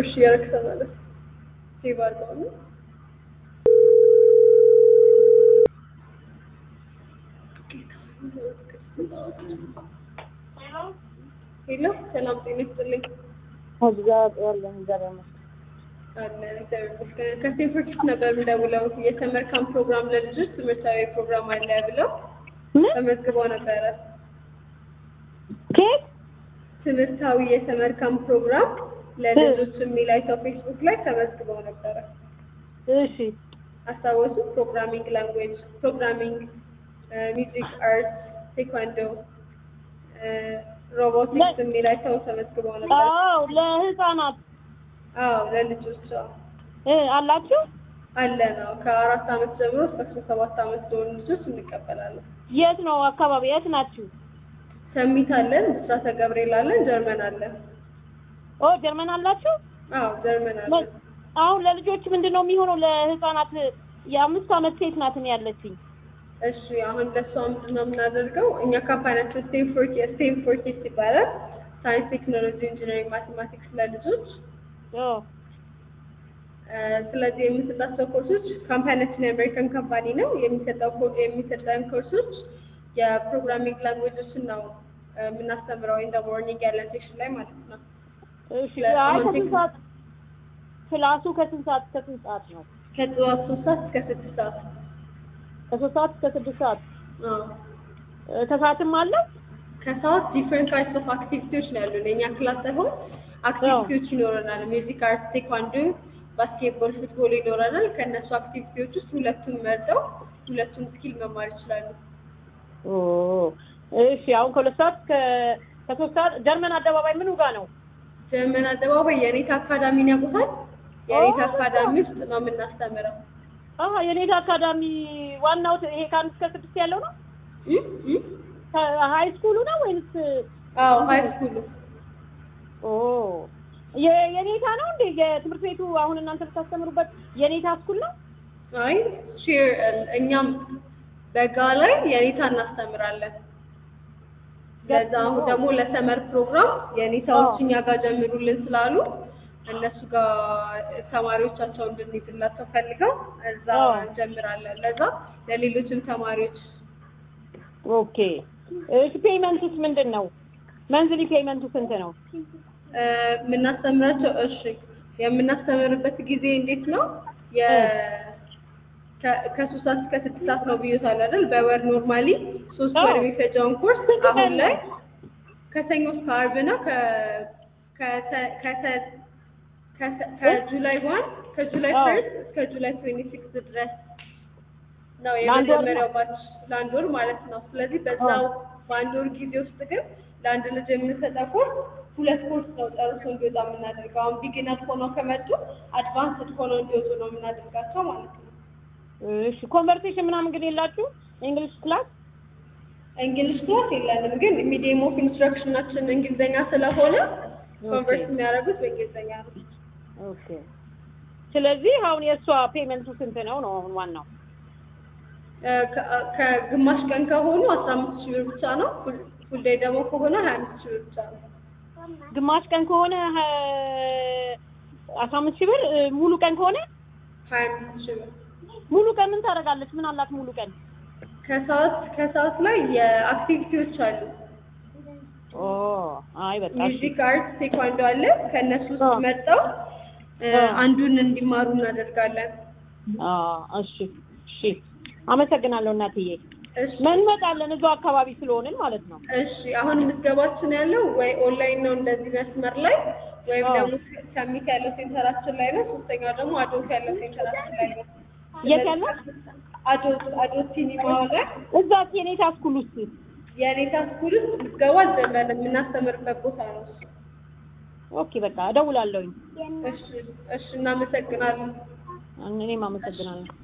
እሺ እያደረግህ ተመለስ። ሴቭ አድርገው ነው ሄሎ ሰላም ጤና ይስጥልኝ። እግዚአብሔር እግዚአብሔር አለን እግዚአብሔር ይመስገን። ከስቴንፎርድ ነበር የምደውለው የሰመር ካምፕ ፕሮግራም ለልጆች ትምህርታዊ ፕሮግራም አለ ብለው ምን ተመዝግበው ነበረ። ኬክ ትምህርታዊ የሰመር ካምፕ ፕሮግራም ለልጆች የሚል አይተው ፌስቡክ ላይ ተመዝግበው ነበረ። እሺ አስታወሱ? ፕሮግራሚንግ ላንጉዌጅ፣ ፕሮግራሚንግ፣ ሚውዚክ፣ አርት፣ ቴኳንዶ፣ ሮቦቲክስ የሚል አይተው ተመዝግበው ነበር። አዎ ለህፃናት አዎ ለልጆች አዎ። እ አላችሁ አለ ነው ከአራት አመት ጀምሮ እስከ አስራ ሰባት አመት ለሆኑ ልጆች እንቀበላለን። የት ነው አካባቢ የት ናችሁ ሰሚት አለን፣ ብስራተ ገብርኤል አለን፣ ጀርመን አለን። ኦ ጀርመን አላችሁ አዎ ጀርመን አለን። አሁን ለልጆች ምንድን ነው የሚሆነው ለህፃናት የአምስት አመት ሴት ናት እኔ ያለችኝ እሺ አሁን ለእሷ ምንድን ነው የምናደርገው? እኛ ካምፓኒያችን ስቴም ፎር ስቴም ፎር ኪድስ ይባላል። ሳይንስ፣ ቴክኖሎጂ፣ ኢንጂነሪንግ፣ ማቴማቲክስ ለልጆች ኦ እ፣ ስለዚህ የምንሰጣቸው ኮርሶች ካምፓኒያችን የአሜሪካን ካምፓኒ ነው። የሚሰጠው ኮ- የሚሰጠን ኮርሶች የፕሮግራሚንግ ላንጉዌጆችን ነው እ፣ የምናስተምረው ኢን ዘ ሞርኒንግ ያለን ሴክሽን ላይ ማለት ነው። እሺ ለ- አይ አሁን ከስንት ቴክ- ሰዓት ክላሱ ከስንት ሰዓት እስከ ስንት ሰዓት ነው ከጠዋት ሶስት ሰዓት እስከ ስድስት ሰዓት ከሶስት ሰዓት እስከ ስድስት ሰዓት አዎ። እ፣ ከሰዓትም አለ ከሰዓት ዲፍረንት ታይፕስ ኦፍ አክቲቪቲዎች ነው ያሉን። የእኛ ክላስ ሳይሆን አክቲቪቲዎች ይኖረናል። ሚውዚክ፣ አርት፣ ቴኳንዶ፣ ባስኬትቦል፣ ፉትቦል ይኖረናል። ከእነሱ አክቲቪቲዎች ውስጥ ሁለቱን መርጠው ሁለቱን ስኪል መማር ይችላሉ። ኦ እሺ አሁን ከሁለት ሰዓት እስከ ከሶስት ሰዓት ጀርመን አደባባይ ምኑ ጋር ነው ጀርመን አደባባይ የኔታ አካዳሚን ያውቁታል? የኔታ ኦ። አካዳሚ ውስጥ ነው የምናስተምረው። አሀ የኔታ አካዳሚ ዋናው ት- ይሄ ከአንድ እስከ ስድስት ያለው ነው እም? እም? ሀይ ስኩሉ ነው ወይንስ አዎ ሀይ ስኩሉ ኦ የ- የኔታ ነው እንዴ የትምህርት ቤቱ አሁን እናንተ ብታስተምሩበት የኔታ ስኩል ነው አይ ሼር እኛም በጋ ላይ የኔታ እናስተምራለን። ለዛ አሁን ደግሞ ለሰመር ፕሮግራም የኔታዎች እኛ ጋር ጀምሩልን ስላሉ እነሱ ጋር ተማሪዎቻቸው እንድንይዝላቸው ፈልገው እዛ አዎ። እንጀምራለን። ለዛ ለሌሎችም ተማሪዎች ኦኬ እሺ ፔይመንቱስ ምንድን ነው መንዝሊ ፔይመንቱ ስንት ነው እ፣ የምናስተምራቸው እሺ የምናስተምርበት ጊዜ እንዴት ነው? የ ከ- ከሶስት ሰዓት እስከ ስድስት ሰዓት ነው ብዬታል አይደል? በወር ኖርማሊ ሶስት ወር አዎ። የሚፈጀውን ኮርስ ስንት አሁን ቀን ላይ ነው? ከሰኞ እስከ አርብ ነው። ከ ከተ- ከተ- ከተ- ከጁላይ ዋን ከጁላይ አዎ። ፈርስት እስከ ጁላይ ትዌንቲ ሲክስ ድረስ ነው ለአንድ ወር ነው? የመጀመሪያው ባች ለአንድ ወር ማለት ነው። ስለዚህ በዛው በአንድ ወር ጊዜ ውስጥ ግን ለአንድ ልጅ የምንሰጠው ኮርስ ሁለት ኮርስ ነው ጨርሶ እንዲወጣ የምናደርገው። አሁን ቢጊነር ሆነው ከመጡ አድቫንስድ ሆነው እንዲወጡ ነው የምናደርጋቸው ማለት ነው። እሺ ኮንቨርሴሽን ምናምን ግን የላችሁ እንግሊሽ ክላስ እንግሊሽ ክላስ የለንም፣ ግን ሚዲየም ኦፍ ኢንስትራክሽናችን እንግሊዝኛ ስለሆነ ኮንቨርስ የሚያደርጉት በእንግሊዝኛ ነው። ኦኬ ስለዚህ አሁን የእሷ ፔመንቱ ስንት ነው ነው አሁን ዋናው እ፣ ከ- ከግማሽ ቀን ከሆኑ አስራ አምስት ሺህ ብር ብቻ ነው። ፉል- ፉል ዴይ ደግሞ ከሆነ ሀያ አምስት ሺህ ብር ብቻ ነው። ግማሽ ቀን ከሆነ ሀ- አስራ አምስት ሺህ ብር እ፣ ሙሉ ቀን ከሆነ ሀያ አምስት ሺህ ብር ሙሉ ቀን ምን ታደርጋለች ምን አላት ሙሉ ቀን ከሰዓት ከሰዓት ላይ የአክቲቪቲዎች አሉ። ኦ አይ በቃ እሺ ሚውዚክ፣ አርት፣ ቴኳንዶ አለ። ከእነሱ ውስጥ አዎ። መርጠው እ፣ አዎ። አንዱን እንዲማሩ እናደርጋለን። አ እሺ እሺ አመሰግናለሁ እናትዬ እሺ እንመጣለን እዛው አካባቢ ስለሆንን ማለት ነው እሺ አሁን ምዝገባችን ያለው ወይ ኦንላይን ነው እንደዚህ መስመር ላይ ወይም አዎ። ደግሞ ሰሚት ያለው ሴንተራችን ላይ ነው። ሶስተኛው ደግሞ አዶት ያለው ሴንተራችን ላይ ነው። የት ያለው? አዶት አዶት ሲኒማ ላይ እዛ የኔታ ስኩል ውስጥ የኔታ ስኩል ውስጥ ምዝገባ አልጀመረም። የምናስተምርበት ቦታ ነው። ኦኬ በቃ እደውላለሁኝ እሺ እሺ እናመሰግናለን። እኔም አመሰግናለሁ